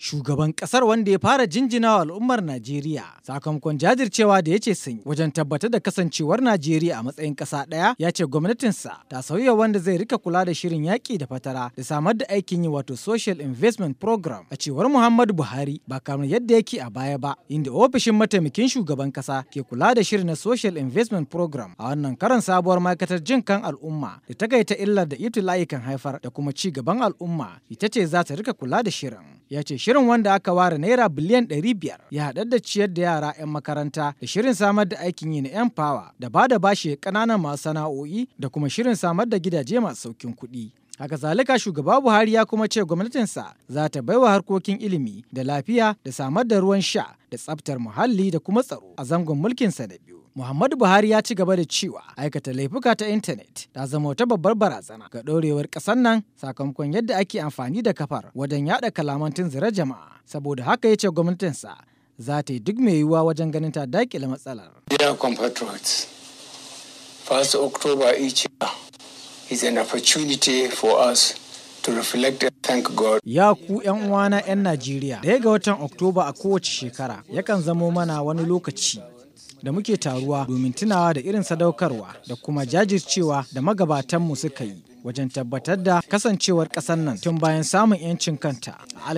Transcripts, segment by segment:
shugaban kasar wanda ya fara jinjina wa al'ummar Najeriya sakamakon jajircewa da ya ce sun wajen tabbatar da kasancewar Najeriya a matsayin ƙasa ɗaya ya ce gwamnatinsa ta sauya wanda zai rika kula da shirin yaƙi da fatara da samar da aikin yi wato social investment program a cewar Muhammadu Buhari ba kamar yadda yake a baya ba inda ofishin mataimakin shugaban ƙasa ke kula da shirin na social investment program a wannan karan sabuwar ma'aikatar jin kan al'umma da ta gaita illar da itila'i kan haifar da kuma ci gaban al'umma ita ce za ta rika kula da shirin ya ce shirin wanda aka ware naira biliyan 500 ya haɗar da ciyar da yara 'yan makaranta da shirin samar da aikin yi na 'yan power da ba da bashi ƙananan masu sana'o'i da kuma shirin samar da gidaje masu saukin kuɗi. Haka zalika shugaba Buhari ya kuma ce gwamnatinsa za ta baiwa harkokin ilimi da lafiya da samar da ruwan sha da tsaftar muhalli da kuma tsaro a zangon mulkinsa da biyu. Muhammadu Buhari ya ci gaba da cewa aikata laifuka ta intanet ta zama wata babbar barazana ga ɗorewar ƙasar nan sakamakon yadda ake amfani da kafar wajen yaɗa kalaman tunzura jama'a. Saboda haka ya ce gwamnatinsa za ta yi duk mai yiwuwa wajen ganin ta daƙile matsalar. Dear compatriots, 1st October each year is an opportunity for us to reflect and thank God. Ya ku 'yan uwana 'yan Najeriya, ɗaya ga watan Oktoba a kowace shekara yakan zamo mana wani lokaci da muke taruwa domin tunawa da irin sadaukarwa da kuma jajircewa da magabatanmu suka yi wajen tabbatar da kasancewar ƙasar nan tun bayan samun 'yancin kanta a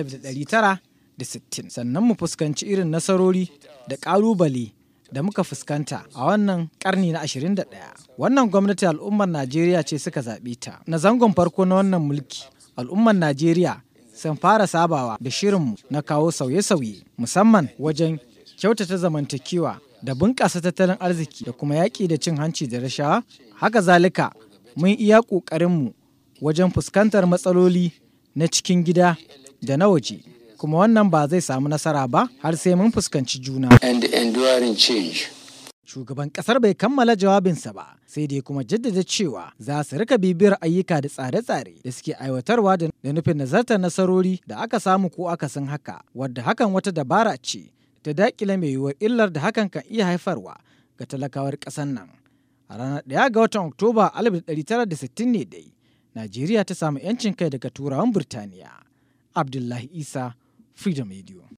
1960 sannan mu fuskanci irin nasarori da ƙalubale da muka fuskanta a wannan ƙarni na 21 wannan gwamnati al'ummar najeriya ce suka zaɓe ta na zangon farko na wannan mulki al'ummar najeriya sun fara sabawa da shirinmu na kawo sauye-sauye musamman wajen kyautata zamantakewa da bunƙasa tattalin arziki da kuma yaƙi da cin hanci da rashawa haka zalika mun iya ƙoƙarinmu wajen fuskantar matsaloli na cikin gida da na waje kuma wannan ba zai samu nasara ba har sai mun fuskanci juna and enduring change. shugaban kasar bai kammala jawabinsa ba sai dai kuma jaddada cewa za su rika bibiyar ayyuka da tsare-tsare da suke aiwatarwa da nufin nazartar nasarori da aka samu ko aka san haka wadda hakan wata dabara ce ta dakile mai yiwuwar illar da hakan kan iya haifarwa ga talakawar ƙasar nan. A ranar ɗaya ga watan Oktoba 1960 ne dai, Najeriya ta samu 'yancin kai daga turawan Birtaniya. Abdullahi Isa, Freedom Radio.